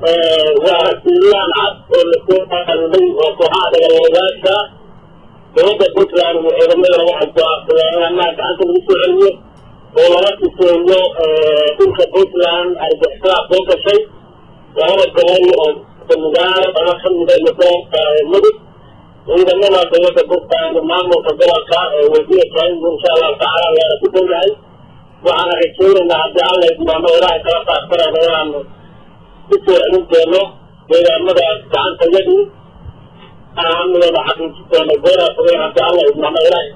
waa siiyaan cad oo lasoo qaaday oo kooxaha dagaalwadaasha dowladda puntland ciidamada waxay go'aansadeen in annaga gacanta lagu soo celiyo oo laga tuseeyo dhulka puntland argixisada soo gashay labada gobol oo samigaalo ama kamida iyo gobolka mudug ciidamada dowladda puntland maamulka gobolka ee wasiirka insha allahu tacaala waana ku downahay waxaana rajaynaynaa haddii alla idmaamo ilaahay kala qaadsanayna inaanu ku soo celin doono deegaamadaas gacanta yadii amnigooda xaqiijin doono gooraasaday haddii alla idmaamo ilaahay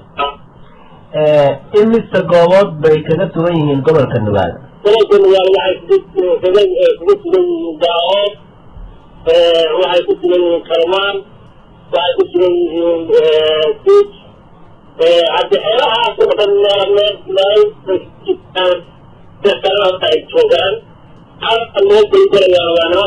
imise goobood bay kaga sugan yihiin gobolka nugaal gobolka nugaal waxay kaga kaga sugan yihiin daaood waxay ku sugan yihiin kalmaan waxay ku sugan yihiin siij haddi xeelahaas oo dhan meel ay joogaan halka loo geygarayaan waana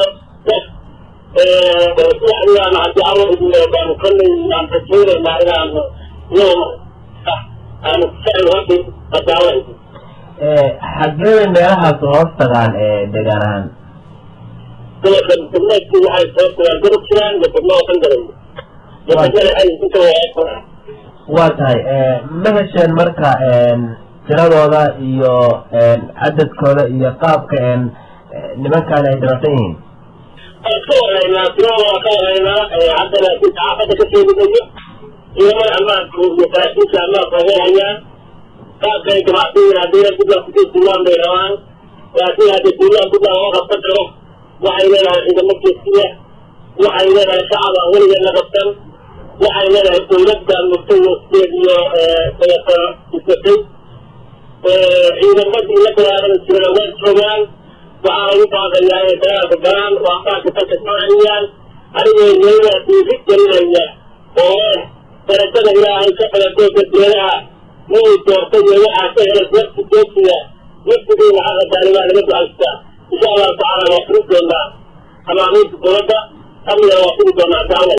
waxyaan haddii alla idin baanu kolley aan rajaynaynaa inaanu iyaguna aanu ficil haddi haddii alla idin xageeda meelahaas hoos tagaan degaan ahaan gobolka degmeedkii waxay soo tagaan gobob jiraan iyo degmo oo dhan galay waa tahay ma hesheen marka tiradooda iyo cadadkooda iyo qaabka nimankaan ay darafsan yihiin waan ka waraynaa tiradooda waan ka waraynaa hadda laakiin saxaafadda ka sheegimayo ciidamada ammaanku iyo saraakiisha ammaanku ay hayaan qaabka ay damacsan haddii puntland kusii duulaan bay rabaan laakiin haddii duulaan puntland loo qabsan karo waxay leedahay ciidamo geesiya waxay leedahay shacab aan weligeed la qabsan waxay leedahay dowladda murtawaskeed iyo dabeeta isatay ciidamadii la dagaalami jirana way joogaan waxaa lagu baaqayaa inay dagaalka galaan oo ambaanka dalka soo celiyaan anigoo iyada dhiiri gelinaya oo leh darajada ilaahay ka qalatay dadweynaha inay doortay iyo waxaa ka helay waqti joogsiga waqtigii lacagta taalibaa laga ducaystaa insha allahu tacaala waa furi doonaa amaamiinta dowladda amniga waa furi doonaa taala